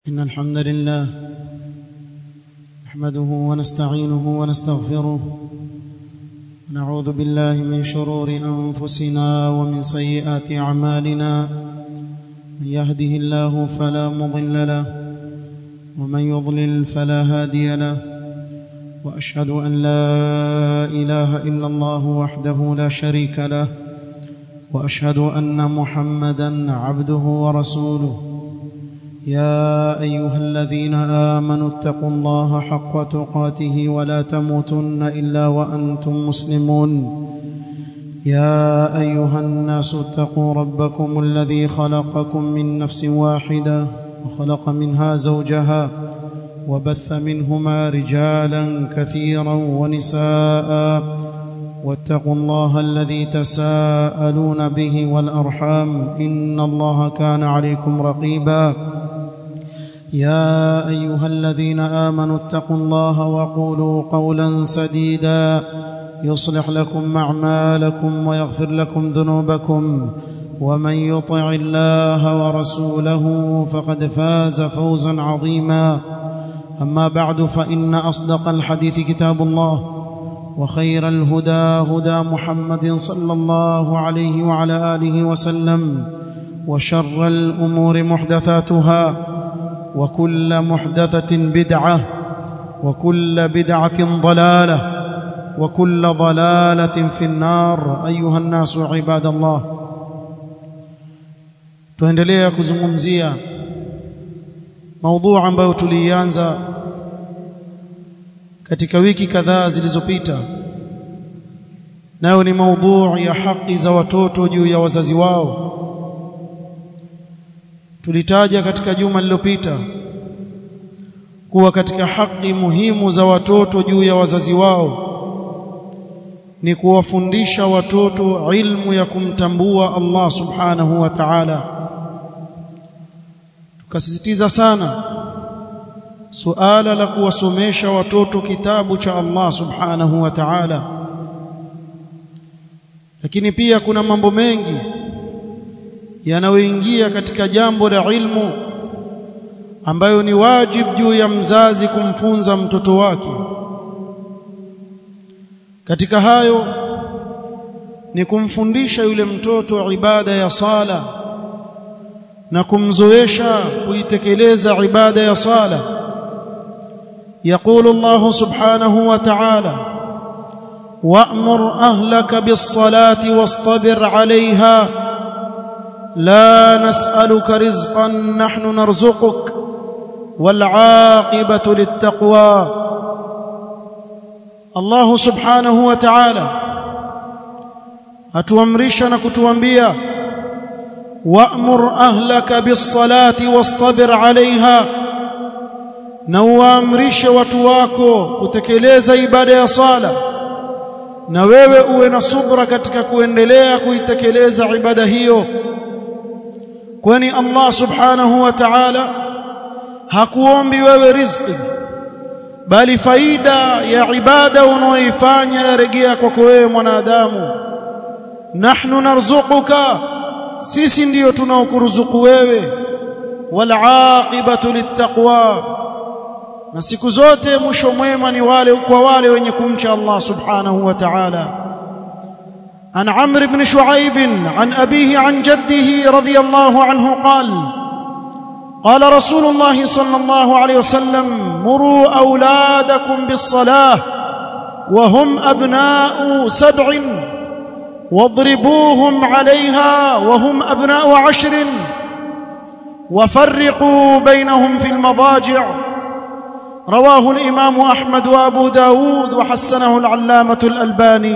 إن الحمد لله نحمده ونستعينه ونستغفره ونعوذ بالله من شرور أنفسنا ومن سيئات أعمالنا من يهده الله فلا مضل له ومن يضلل فلا هادي له وأشهد أن لا إله إلا الله وحده لا شريك له وأشهد أن محمدا عبده ورسوله يا ايها الذين امنوا اتقوا الله حق تقاته ولا تموتن الا وانتم مسلمون يا ايها الناس اتقوا ربكم الذي خلقكم من نفس واحده وخلق منها زوجها وبث منهما رجالا كثيرا ونساء واتقوا الله الذي تساءلون به والارحام ان الله كان عليكم رقيبا يا ايها الذين امنوا اتقوا الله وقولوا قولا سديدا يصلح لكم اعمالكم ويغفر لكم ذنوبكم ومن يطع الله ورسوله فقد فاز فوزا عظيما اما بعد فان اصدق الحديث كتاب الله وخير الهدى هدى محمد صلى الله عليه وعلى اله وسلم وشر الامور محدثاتها وكل محدثه بدعه وكل بدعه ضلاله وكل ضلاله في النار ايها الناس عباد الله tuendelea kuzungumzia maudhu ambayo tulianza katika wiki kadhaa zilizopita nayo ni maudhu ya haki za watoto juu ya wazazi wao tulitaja katika juma lililopita kuwa katika haki muhimu za watoto juu ya wazazi wao ni kuwafundisha watoto ilmu ya kumtambua Allah subhanahu wa ta'ala tukasisitiza sana suala la kuwasomesha watoto kitabu cha Allah subhanahu wa ta'ala lakini pia kuna mambo mengi yanayoingia katika jambo la ilmu ambayo ni wajibu juu ya mzazi kumfunza mtoto wake katika hayo ni kumfundisha yule mtoto ibada ya sala na kumzoesha kuitekeleza ibada ya sala يقول الله سبحانه وتعالى وأمر أهلك بالصلاة واصطبر عليها لا نسألك رزقا نحن نرزقك والعاقبة للتقوى الله سبحانه وتعالى أتوامرشنا كتوانبيا وأمر أهلك بالصلاة واصطبر عليها na uamrishe watu wako kutekeleza ibada ya sala na wewe uwe na subra katika kuendelea kuitekeleza ibada hiyo kwani Allah subhanahu wa ta'ala hakuombi wewe riziki bali faida ya ibada unaoifanya yarejea kwako wewe mwanadamu nahnu narzuquka sisi ndiyo tunaokuruzuku wewe wal aqibatu littaqwa na siku zote mwisho mwema ni wale kwa wale wenye kumcha Allah subhanahu wa ta'ala عن عمرو بن شعيب عن أبيه عن جده رضي الله عنه قال قال رسول الله صلى الله عليه وسلم مروا أولادكم بالصلاة وهم أبناء سبع واضربوهم عليها وهم أبناء عشر وفرقوا بينهم في المضاجع رواه الإمام أحمد وأبو داود وحسنه العلامة الألباني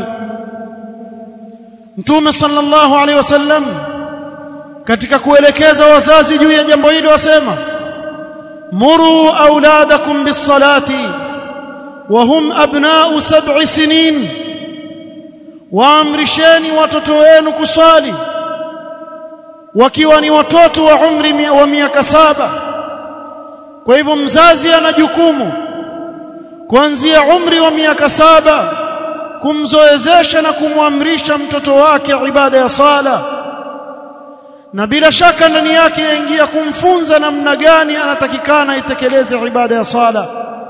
Mtume sallallahu alaihi wasallam katika kuelekeza wazazi juu ya jambo hili wasema muru auladakum bisalati wa hum abna'u sab'i sinin waamrisheni watoto wenu kuswali wakiwa ni watoto wa umri wa miaka saba kwa hivyo mzazi ana jukumu kuanzia umri wa miaka saba kumzoezesha na kumwamrisha mtoto wake ibada ya sala na bila shaka ndani yake yaingia kumfunza namna gani anatakikana itekeleze ibada ya sala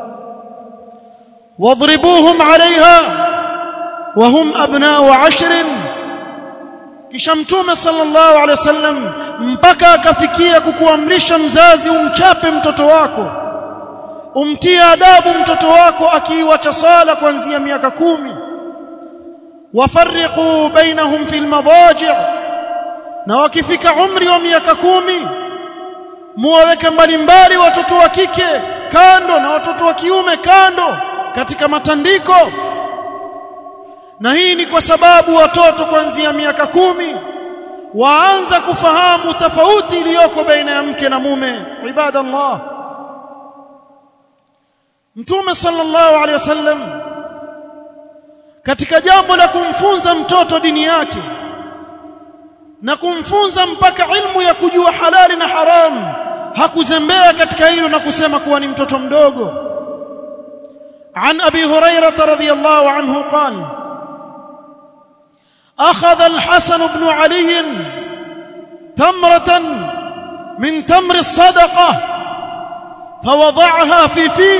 wadribuhum alaiha wahum abnau ashrin kisha mtume sallallahu alaihi wasallam mpaka akafikia kukuamrisha mzazi umchape mtoto wako umtie adabu mtoto wako akiiwacha sala kuanzia miaka kumi wafarriqu bainahum fil madaji' na wakifika umri wa miaka kumi muwaweke mbalimbali watoto wa kike kando na watoto wa kiume kando katika matandiko na hii ni kwa sababu watoto kuanzia miaka kumi waanza kufahamu tofauti iliyoko baina ya mke na mume ibadallah mtume sallallahu alaihi wasallam katika jambo la kumfunza mtoto dini yake na kumfunza mpaka ilmu ya kujua halali na haramu hakuzembea katika hilo na kusema kuwa ni mtoto mdogo عن ابي هريره رضي الله عنه قال اخذ الحسن بن علي تمره من تمر الصدقه فوضعها في فيه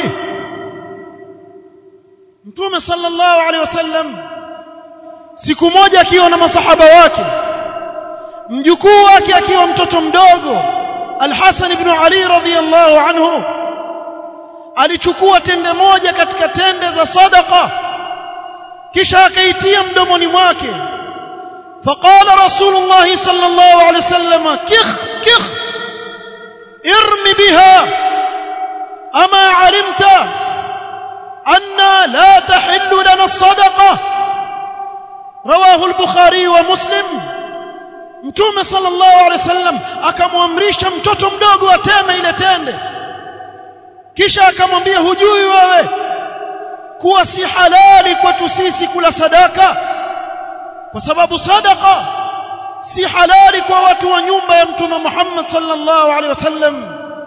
mtume sallallahu alaihi wasallam siku moja akiwa na masahaba wake mjukuu wake akiwa mtoto mdogo Al-Hasan ibn Ali radhiyallahu anhu alichukua tende moja katika tende za sadaqa kisha akaitia mdomoni mwake faqala rasulullah sallallahu alaihi wasallam kikh kikh irmi biha ama alimta anna la tahillu lana as-sadaqa rawahu al-bukhari wa muslim Mtume sallallahu alaihi wasallam akamwamrisha mtoto mdogo ateme ile tende kisha akamwambia hujui wewe kuwa si halali kwetu sisi kula sadaka kwa sababu sadaka si halali kwa watu wa nyumba ya mtume Muhammad sallallahu alaihi wasallam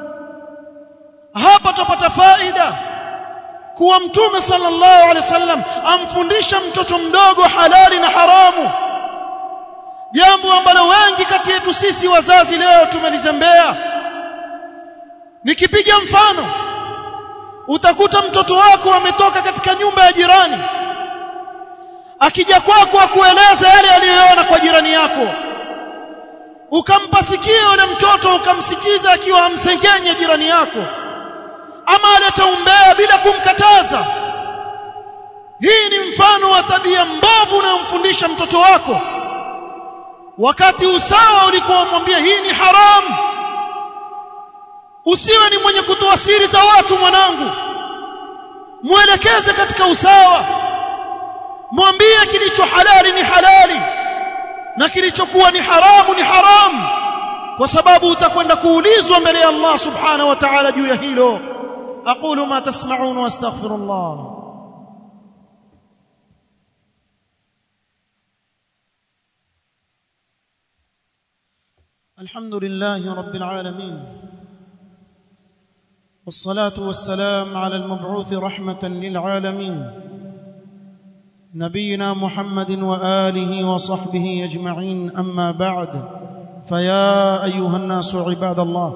hapa tupata faida kuwa mtume sallallahu alaihi wasallam amfundisha mtoto mdogo halali na haramu jambo ambalo wengi kati yetu sisi wazazi leo tumelizembea nikipiga mfano utakuta mtoto wako ametoka katika nyumba ya jirani akija kwako akueleza yale aliyoona kwa jirani yako ukampa sikio yule mtoto ukamsikiza akiwa amsengenye jirani yako ama aleta umbea bila kumkataza hii ni mfano wa tabia mbovu unayomfundisha mtoto wako wakati usawa ulikuwa umwambia hii ni haramu usiwe ni mwenye kutoa siri za watu mwanangu mwelekeze katika usawa mwambie kilicho halali ni halali na kilichokuwa ni haramu ni haramu kwa sababu utakwenda kuulizwa mbele ya Allah subhanahu wa ta'ala juu ya hilo aqulu ma tasma'un wa astaghfirullah الحمد لله رب العالمين والصلاة والسلام على المبعوث رحمة للعالمين نبينا محمد وآله وصحبه أجمعين أما بعد فيا أيها الناس عباد الله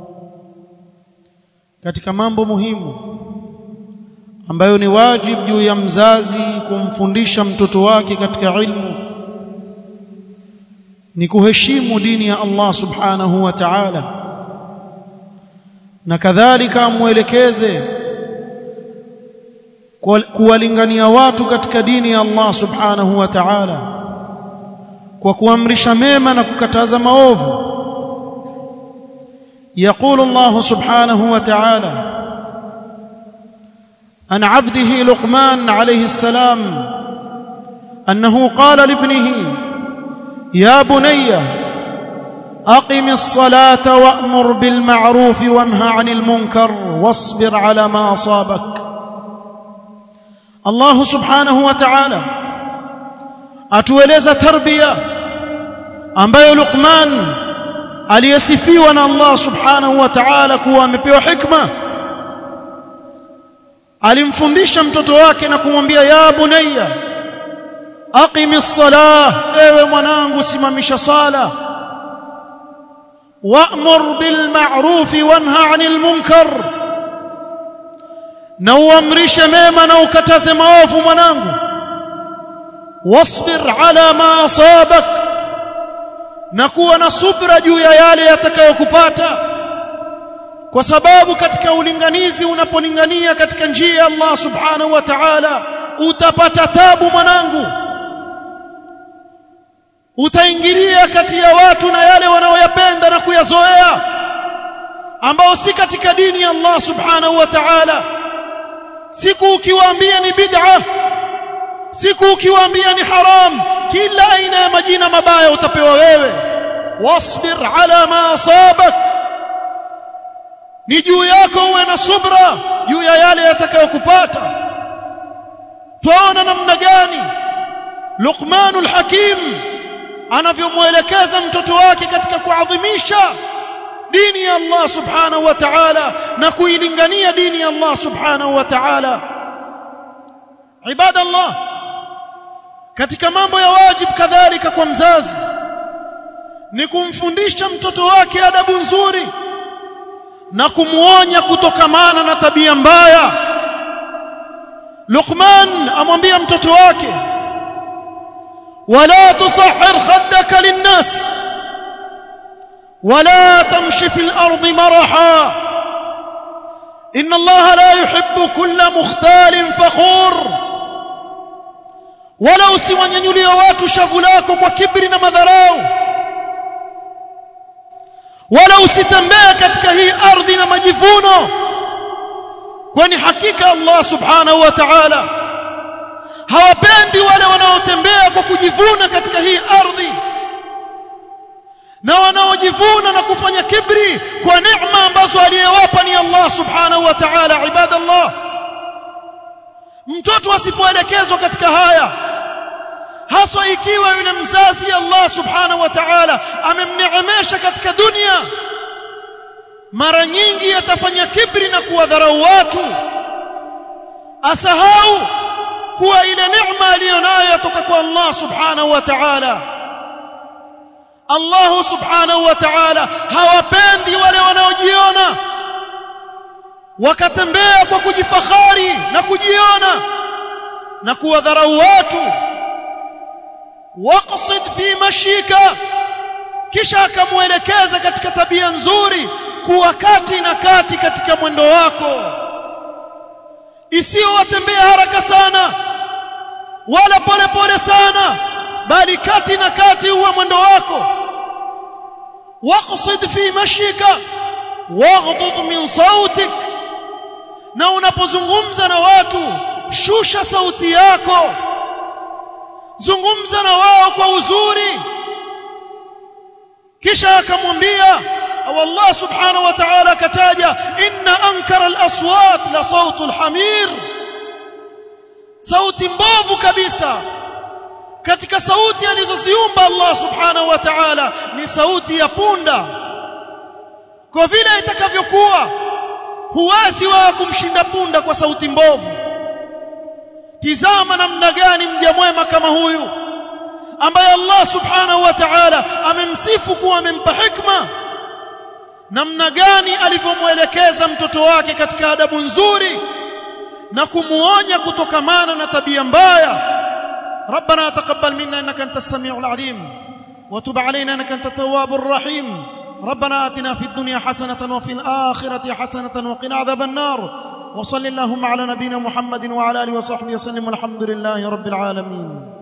katika mambo muhimu ambayo ni wajibu juu ya mzazi kumfundisha mtoto wake katika ilmu ni kuheshimu dini ya Allah subhanahu wa ta'ala na kadhalika amwelekeze kuwalingania watu katika dini ya Allah subhanahu wa ta'ala kwa kuamrisha mema na kukataza maovu يقول الله سبحانه وتعالى عن عبده لقمان عليه السلام أنه قال لابنه يا بني أقم الصلاة وأمر بالمعروف وانهى عن المنكر واصبر على ما أصابك الله سبحانه وتعالى atueleza tarbia ambayo Luqman aliyesifiwa na Allah subhanahu wa ta'ala kuwa amepewa hikma alimfundisha mtoto wake na kumwambia ya bunayya aqimi salah ewe mwanangu simamisha sala wa'mur bil ma'ruf wanha 'anil munkar na uamrishe mema na ukataze maovu mwanangu wasbir ala ma asabak na kuwa na subra juu ya yale yatakayokupata kwa sababu katika ulinganizi unapolingania katika njia ya Allah subhanahu wa ta'ala utapata tabu mwanangu utaingilia kati ya watu na yale wanaoyapenda na kuyazoea ambao si katika dini ya Allah subhanahu wa ta'ala siku ukiwaambia ni bid'a siku ukiwaambia ni haram kila aina ya majina mabaya utapewa wewe wasbir ala ma asabak ni juu yako uwe na subra juu ya yale yatakayokupata twaona namna gani Luqmanul Hakim anavyomwelekeza mtoto wake katika kuadhimisha dini ya Allah subhanahu wa ta'ala na kuilingania dini ya Allah subhanahu wa ta'ala ibadallah katika mambo ya wajib kadhalika kwa mzazi ni kumfundisha mtoto wake adabu nzuri na kumuonya kutokamana na tabia mbaya Luqman amwambia mtoto wake wala tusahhir khaddaka linnas ولا تمشي في الأرض مرحا إن الله لا يحب كل مختال فخور ولا usiwanyanyulie watu shavu lako kwa kibri na madharau wala usitembee katika hii ardhi na majivuno kwani hakika Allah subhanahu wa ta'ala hawapendi wale wanaotembea kwa kujivuna katika hii ardhi na wanaojivuna na kufanya kibri kwa neema ambazo aliyewapa ni Allah subhanahu wa ta'ala ibadallah mtoto asipoelekezwa katika haya haswa ikiwa yule mzazi Allah subhanahu wa ta'ala amemneemesha katika dunia mara nyingi atafanya kibri na kuwadharau watu asahau kuwa ile neema aliyonayo yatoka kwa Allah subhanahu wa ta'ala Allah subhanahu wa ta'ala hawapendi wale wanaojiona wakatembea kwa kujifakhari na kujiona na kuwadharau watu waqsid fi mashika kisha akamuelekeza katika tabia nzuri kuwa kati na kati katika mwendo wako isiyo watembea haraka sana wala pole pole sana bali kati na kati uwe mwendo wako waqsid fi mashika waghdud min sautik na unapozungumza na watu shusha sauti yako zungumza na wao kwa uzuri kisha akamwambia au Allah subhanahu wa ta'ala akataja inna ankara al-aswat la sautu al-hamir sauti mbovu kabisa katika sauti alizoziumba Allah subhanahu wa ta'ala ni sauti ya punda kwa vile itakavyokuwa huwezi wa kumshinda punda kwa sauti mbovu tizama namna gani mja mwema kama huyu ambaye Allah subhanahu wa ta'ala amemsifu kuwa amempa hikma namna gani alivyomwelekeza mtoto wake katika adabu nzuri na kumuonya kutokamana na tabia mbaya ربنا تقبل منا انك انت السميع العليم وتب علينا انك انت التواب الرحيم ربنا آتنا في الدنيا حسنة وفي الآخرة حسنة وقنا عذاب النار وصل اللهم على نبينا محمد وعلى آله وصحبه وسلم والحمد لله رب العالمين